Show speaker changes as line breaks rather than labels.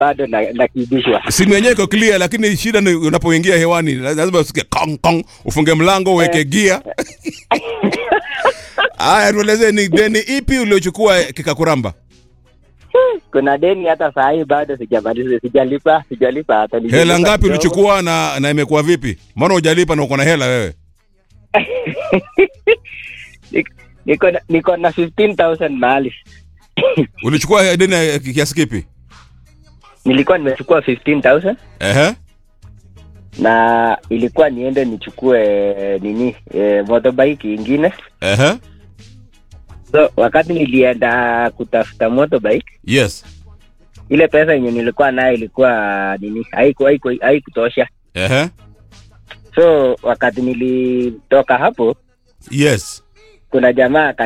bado na- nakibishwa.
simu yenyewe iko clear lakini shida ni unapoingia hewani lazima usikie kong kong ufunge mlango uweke gia haya tuelezee ni deni ipi uliochukua kikakuramba
Kuna deni hata saa hii bado sijamaliza, sijalipa, sijalipa hata nilipa
hela ngapi
kidogo.
ulichukua na na imekuwa vipi mbona hujalipa na uko na hela wewe
Nik- Niko na- niko na 15,000 mahali.
ulichukua deni ya kiasi kipi
Nilikuwa nimechukua 15,000
ehe
na ilikuwa niende nichukue nini e, motorbike ingine.
ehe
So wakati nilienda kutafuta motorbike,
yes
ile pesa yenye nilikuwa nayo ilikuwa nini, haiku haiku haikutosha.
ehe
So wakati nilitoka hapo,
yes
kuna jamaa aka